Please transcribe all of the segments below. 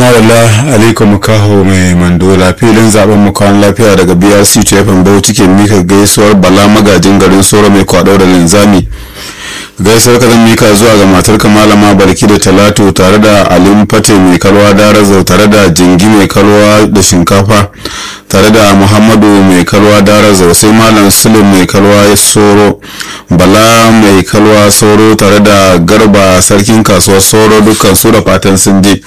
Tumarala alaikum kaho mai mandola filin zaben makon lafiya daga BRC TFM Bauchi ke mika gaisuwar Bala magajin garin Soro mai kwado da linzami. Gaisuwar ka zan mika zuwa ga matar malama Barki da Talatu tare da Alim Fate mai kalwa Darazau tare da Jingi mai kalwa da shinkafa tare da Muhammadu mai kalwa Darazau sai Malam Sulim mai kalwa Soro Bala mai kalwa Soro tare da Garba sarkin kasuwar Soro dukkan su da fatan sun je.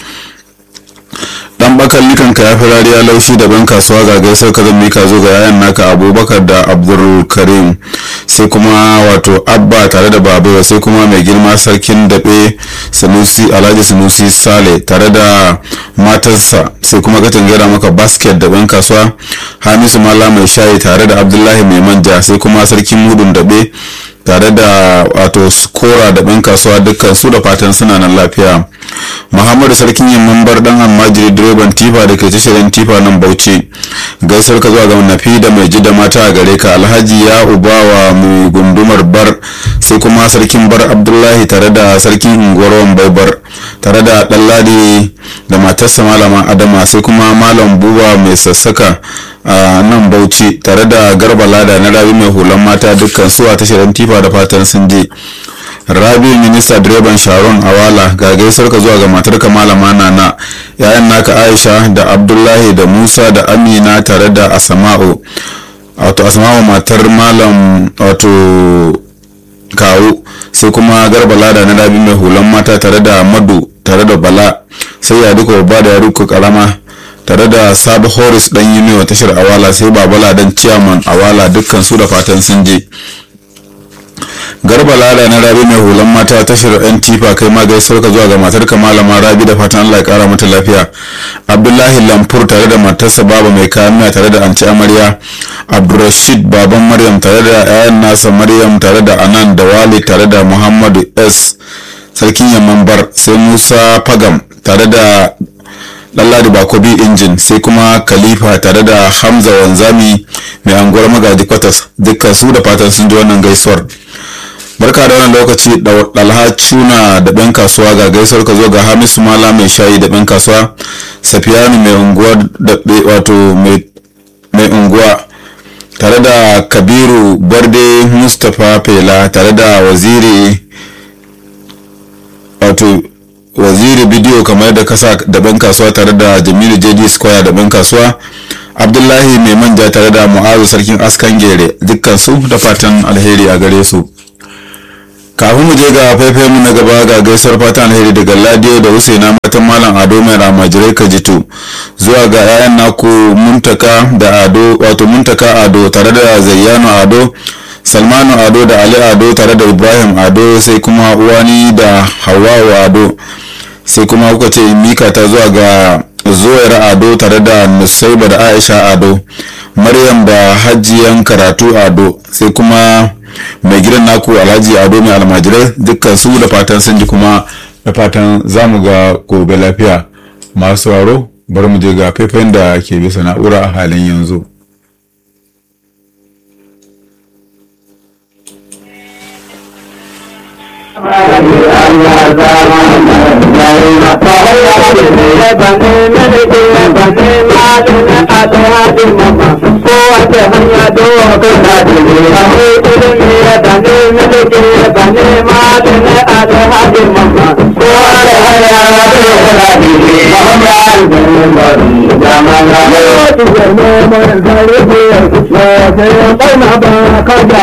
dan bakar likan ka ya fi rariya laushi da ban kasuwa ga gaisar ka zan mika zo ga yayan naka abubakar da abdul karim sai kuma wato abba tare da babewa sai kuma mai girma sarkin daɓe sanusi alhaji sanusi sale tare da matarsa sai kuma katin gera maka basket da ban kasuwa hamisu mala mai shayi tare da abdullahi mai manja sai kuma sarkin mudun daɓe tare da wato skora da ɗan kasuwa dukkan su da fatan suna nan lafiya muhammadu sarkin yamman bar dan almajiri direban tifa da ke tashirin tifa nan bauchi gaisar ka zuwa ga nafi da mai ji da mata a gare ka alhaji ya ubawa mai gundumar bar sai kuma sarkin bar abdullahi tare da sarkin unguwar bar tare da ɗanladi da matarsa malama adama sai kuma malam buba mai sassaka a nan bauchi tare da garba lada na rabi mai hulan mata dukkan su a tashirin tifa da fatan sun je rabi minista direban sharon awala ga gaisar ka zuwa ga matar ka malama nana yayan naka aisha da abdullahi da musa da amina tare da asama'u wato asama'u matar malam wato kawu sai kuma garba lada na rabi mai hulan mata tare da madu tare da bala sai ya duka babba da ya duka karama tare da sabu horis dan yi wa tashar awala sai babala dan ciyaman awala dukkan su da fatan sun je garba lada na rabi mai hulan mata tashar yan tifa kai ma gaisuwar ka zuwa ga matar ka malama rabi da fatan allah ya kara mata lafiya abdullahi lamfur tare da matarsa baba mai kamiya tare da anci amarya abdurrashid baban maryam tare da yayan nasa maryam tare da anan da wali tare da muhammadu s sarkin yamman bar sai musa fagam tare da Lalladi Bakobi injin sai kuma Khalifa tare da Hamza Wanzami mai anguwar magaji kwatas dukkan su da fatan sun ji wannan gaisuwar. Barka da wannan lokaci Dalha Cuna da ɗan kasuwa ga gaisuwar ka zo ga Hamisu Mala mai shayi da ɗan kasuwa Safiyanu mai unguwa da wato mai unguwa tare da Kabiru Barde Mustapha Fela tare da waziri wato waziri bidiyo kamar da kasa da ban kasuwa tare da jamilu jd square da ban kasuwa abdullahi mai manja tare da mu'azu sarkin askan gere dukkan su da fatan alheri a gare su kafin mu je ga faifai mu na gaba ga gaisuwar fatan alheri daga ladiyo da husaina matan malam ado mai ramajirai kajitu zuwa ga 'ya'yan naku muntaka da ado wato muntaka ado tare da zayyano ado salmanu ado da ali ado tare da ibrahim ado sai kuma uwani da hawawa ado sai kuma kuka ce mika ta zuwa ga zuwair ado tare da nusaiba da aisha ado maryam da hajiyan karatu ado sai kuma mai gidan naku alhaji ado mai almajirai dukkan su da fatan sun ji kuma da fatan zamu ga gobe lafiya masu sauraro bari mu je ga faifayin da ke bisa na'ura a halin yanzu Jama'a